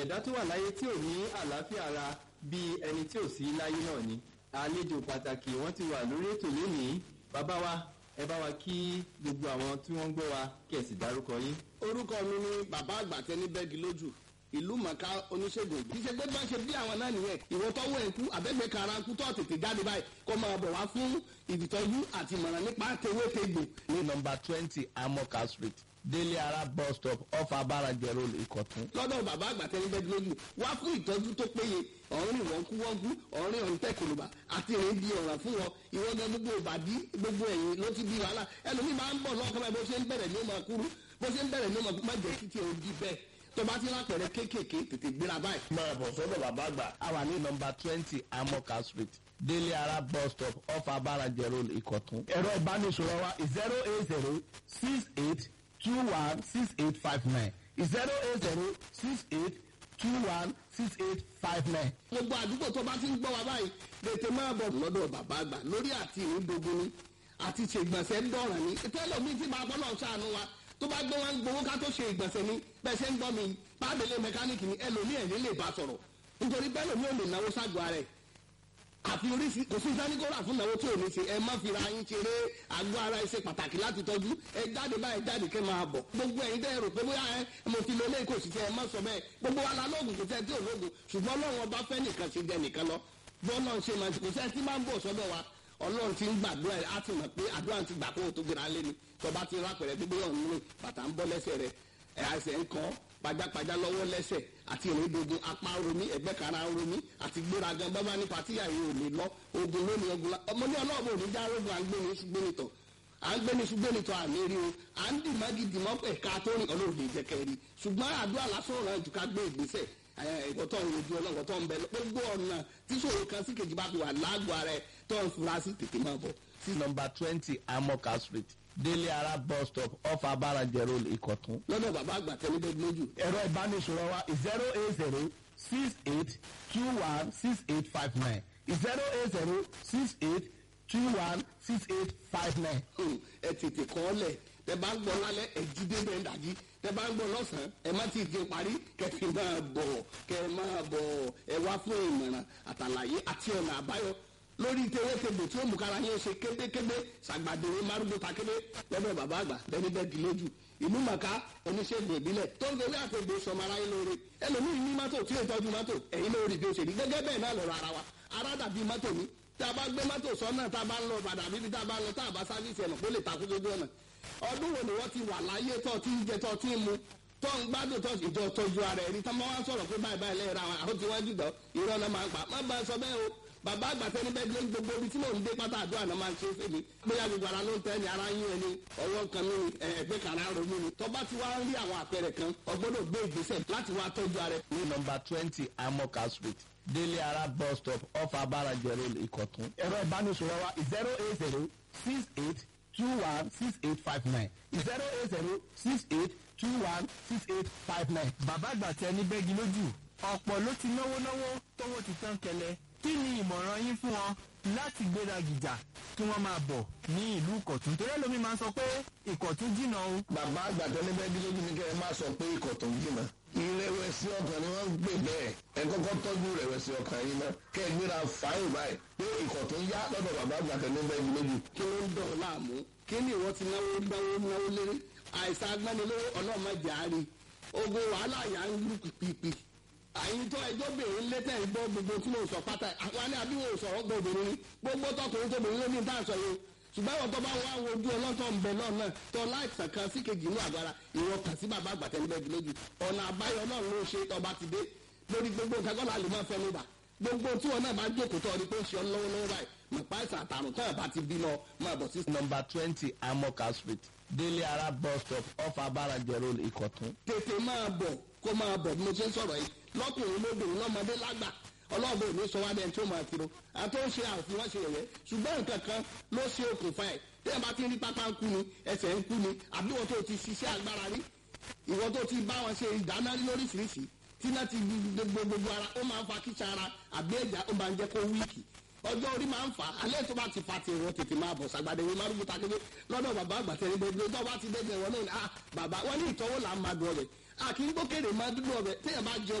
ẹ̀dá tó wà láyé tí ò ní àlàáfíà ara bíi ẹni tí ò sí láyé náà ni àlejò pàtàkì wọ́n ti wà lórí ètò lónìí bàbá wa ẹ bá wa kí gbogbo àwọn tí wọ́n ń gbọ́ wa kí ẹ sì dárúkọ yín. orúkọ mi ni bàbá àgbàtẹ ní bẹ́ẹ̀gì lójú ìlú mọ̀ká oníṣègùn kì í ṣe pé bá ṣe bí àwọn náà nìyẹn ìwọ tọ́wọ́ ẹ̀kú àbẹ́gbẹ́ kara kú tó tètè jáde báyìí kó máa bọ̀ wá fún ìdìtọ́jú àti ìmọ̀ràn nípa tewétegbò. ní nọmba twenty amoka street délé ara bus stop off abarajẹ road ìkọ̀tún. lọ́dọ̀ bàbá àgbàtẹ ní bẹ́ẹ̀gì lójú wá fún ìtọ́jú tó péye ọ̀rìn wọ́nkúwọ́nkú ọ̀rìn ọ̀ǹtẹ̀ kòlùbà àti ìrìn di ọ̀ràn fún wọn ìwọ gan gbogbo ìbàdí gbogbo ẹ̀yìn ló ti di wàhálà ẹlòmíì máa ń bọ̀ lọ́kàn báyìí bó ṣe ń bẹ̀rẹ̀ ní ó máa kúrú bó ṣe ń bẹ̀rẹ̀ ní ó máa kú má jẹ́ títí ò di bẹ́ẹ̀ tó bá ti lápẹ̀rẹ̀ kéékèèké tètè gbéra báyìí. máa bọ̀ sọ́dọ̀ bàbá àgbà. a wà ní nọmba twenty amoka street délé ara bus stop off abarajẹ road ìkọ̀tún. ẹ̀rọ ìbánisọ̀rọ̀ wa zero eight zero six eight two one six eight five nine zero eight zero six eight two one six eight five nine. gbogbo àdúgbò tó bá ti ń gbọ́ wa báyìí tètè máa bọ̀ lọ́dọ̀ bàbá àgbà lórí àti ìrìndògún ni àti ṣègbọ̀nsẹ̀ ń dọ̀ràn ni tẹ́lẹ̀ mi ti máa bọ́ náà ṣàánú wa tó bá gbé wọn gbowó ká tó ṣe ìgbọ̀nsẹ̀ ni bẹ́ẹ̀ ṣe ń gbọ́ mi bábẹ́lẹ̀ mẹkáníìkì ni ẹlòmíì ẹ̀yìn lè bá sọ̀rọ̀ nítorí bẹ́ẹ̀ lòmíì ò lè náwó ságọ́ rẹ̀ àfi oríṣi kò sí sáníkóra fún náwó tí ò ní ṣe ẹ má fi ra yín ṣeré àgọ́ ara ẹ ṣe pàtàkì láti tọ́jú ẹ jáde báyìí jáde kẹ́ máa bọ̀ gbogbo ẹ̀yin tẹ́ ẹ rò pé bóyá ẹ mo ti lo ilé kò sí tẹ ẹ má sọ bẹ́ẹ̀ gbogbo wa la lóògùn kò sẹ́ tí ò lóògùn ṣùgbọ́n ọlọ́run ọba fẹ́ nìkan ṣe jẹ nìkan lọ bọ́ọ̀lù ṣe máa kò sẹ́ tí máa ń bọ̀ sọ́dọ̀ wa ọlọ́run ti ń gbàdúrà ẹ̀ á ti mọ̀ pé àdúrà ti gbà kó o tó gbéra lé ni tọba ti rápẹ̀rẹ̀ gbogbo yọ̀ nínú bàtà ń bọ́ lẹ́sẹ̀ rẹ̀ ẹ̀ àìsẹ̀ ń kọ́ pajápajá lọ́wọ́ lẹ́sẹ̀ àti ìrìndògùn apá romi ẹ̀gbẹ́ kara romi àti gbéragan bábá ní patíyà yìí ò lè lọ ogun lónìí ogun la ọmọ ní ọlọ́ọ̀bù òní já rogun à ń gbé ní ṣùgbẹ́nitọ̀ à ń gbé ní ṣùgbẹ́nitọ̀ àmì rí o à ń dì má gidi mọ́ ẹ̀ka tó rìn ọlọ́ọ̀dẹ ìjẹ́kẹ́ rí ṣùgbọ́n àdúrà lásán ọ̀ràn jù ká gbé ìgbésẹ̀ ìkọ̀tọ̀ ìrojú ọlọ́wọ́ tó ń bẹ gbogbo ọ̀nà tíṣòro kan sí kejì bá fi wà lágbo ara ẹ̀ tó ń fura sí tètè máa bọ̀. sí nọmba twenty amoka street délé ara bus stop off abarajẹ road ìkọ̀tún. lọ́dọ̀ bàbá àgbà tẹ́lẹ̀ bẹ́ẹ̀ lójú. ẹ̀rọ ìbánisọ̀rọ̀ wa zero eight zero six eight two one six eight five nine zero eight zero six eight two one six eight five nine. ẹ tètè kọ́ ọ lẹ̀ tẹ bá ń gbọ́ lálẹ́ ẹ jí dé bẹ́ẹ̀ dàjí tẹ bá ń gbọ́ lọ́sàn-án ẹ má ti di parí kẹfì máa bọ̀ kẹ máa bọ̀ ẹ wá fún ìmọ̀ràn àtàlàyé àti ọ̀nà àbáyọ lórí tewétegbò tí ó mú kára yín ṣe kébékébé ṣàgbàdéwé márùndún takébé lọ́dọ̀ bàbá àgbà bẹ́ẹ̀ni bẹ́ẹ̀ di lójú ìlú màkà oníṣègùn ìbílẹ̀ tó ń gbé àtẹ̀gbò sọmọ aráyé lóore ẹlòmíì ní mọ́tò tí ó tọ́jú mọ́tò ẹ̀yin lórí bí ó ṣe rí gẹ́gẹ́ bẹ́ẹ̀ náà lọ́rọ̀ ara wa ara dàbí mọ́tò mi tá a bá gbé mọ́tò sọ́nà tá a bá ń lọ padà bíbi tá a bá ń lọ tá a bá sáfíìsì ẹ̀nà kó lè takú sójú ọ̀nà ọdún wo ni wọ́n ti wà láyé tó ti ń jẹ tó ti ń mu tó ń gbádùn tó ìjọ tọ́jú ara ẹ̀rí tó máa ń sọ̀rọ̀ pé báyìí báyìí lẹ́yìn ra wọn àwọn tí wọ́n jùlọ irọ́ náà máa ń pa má bá a sọ bẹ́ẹ̀ o bàbá àgbàtẹ́ níbẹ̀ gbé gbogbo ibi tí mò ń dé pátá àdúrà náà máa ń ṣe fèmí bóyá gbogbo ara ló ń tẹ́ ni ara yín ẹni ọwọ́ kan ní ẹgbẹ́ kan ara ronú ni tọ́ba ti wá ń rí àwọn àpẹẹrẹ kan ọgbọ́dọ̀ gbé ìgbésẹ̀ láti wá tọ́jú ara ẹ̀. ní nọmba twenty amoka street délé ara bus stop off abarajẹ road ìkọ̀tún. ẹ̀rọ ìbánisọ̀rọ̀ wa zero eight zero six eight two one six eight five nine zero eight zero six eight two one six eight five nine. bàbá àgbàtẹ ní bẹ́gi lójú ọ̀pọ̀ ló ti náwó náwó tówó ti tán kẹlẹ̀ kí ni ìmọ̀ràn yín fún wọn láti gbéra gìjà kí wọ́n máa bọ̀ ní ìlú ìkọ̀tún torí ẹlòmíín máa ń sọ pé ìkọ̀tún jìnnà o. bàbá àgbàdo níbẹ̀ bí lójú ni kẹ́ ẹ má sọ pé ikọ̀ tó ń jìnnà ìrẹ̀wẹ̀sì ọkàn ni wọ́n ń gbè bẹ́ẹ̀ ẹ kọ́kọ́ tọ́jú ìrẹ̀wẹ̀sì ọkàn yìí náà kẹ́ ẹ gbéra fàáyìn báyìí pé ikọ̀ tó ń yá lọ́dọ̀ bàbá àgbàdo níbẹ̀ bí lójú. kí ló ń dọ̀ láàmú kí ni ìwọ ti náwó náwó náwó léré àìsàn agbánilówó ọlọ́mọdé àárín ogun wàhálà yà ń lù pìpìpì àyíntọ́ ẹjọ́ bèrè létẹ̀ ń gbọ́ gbogbo tí mo sọ pátá àwọn àní àbí wo sọ̀rọ̀ gbọ́ obìnrin ni gbogbo tọkùnrin tóbìnrin ló ní tá à ń sọ yìí ṣùgbọ́n ìwọ̀n tó bá wà wo ojú ọlọ́tọ̀ ń bẹ náà náà tó láìsàn kan sí kejì inú àgbára ìwọ kàn sí bàbá àgbàtẹ́ níbẹ̀ bí lójú ọ̀nà àbáyọ náà ló ṣe tọba ti dé lórí gbogbo nǹkan kọ́lá lè máa fẹ́ ló bà gbogbo tí wọn náà bá jókòó tó ọdí pé ó ṣe ọ lọ́wọ́lọ́wọ́ báyìí mọ̀pá ìsàn àtàrùn tó bá ti bímọ máa bọ̀ sí. nọmba twenty amoka street délé ara bus stop off abarajẹ road ìkọ̀tún. tètè máa bọ̀ kó máa bọ̀ bí mo ṣe ń sọ̀rọ̀ yìí lọ́kùnrin lóbìnrin lọ́mọdé lágbà ọlọ́ọ̀bẹ ò ní sọ wá bẹ́ẹ̀ tí ó máa kiro àti ó ń ṣe àfihàn ṣe yẹ̀yẹ́ ṣùgbọ́n nǹkan kan ló ṣe okùnfà ẹ̀ tẹ́yà bá ti rí pápá ń kú ni ẹsẹ̀ ń kú ni àbí wọ́n tó ti ṣiṣẹ́ agbára rí ìwọ́n tó ti bá wọn ṣe ìdáná rí lóríṣiríṣi tí náà ti gbogbo gbogbo ara ó máa ń fa kíṣà ara àbí ẹ̀já ó máa ń jẹ́ kó wíìkì ọjọ́ orí máa ń fà á alẹ́ tó bá ti fa ti ìwọ tètè máa bọ̀ sàgbàdé ìwé márùn bùtà kébé lọ́dọ̀ bàbá àgbàtẹ́ ní gbogbo tó bá ti dẹ́gbẹ̀ẹ́ wọn náà ni ah bàbá wọn ní ìtọ́wò là ń máa dùn ọbẹ̀ àkíngbókèrè máa dúdú ọbẹ̀ téèyàn bá jẹ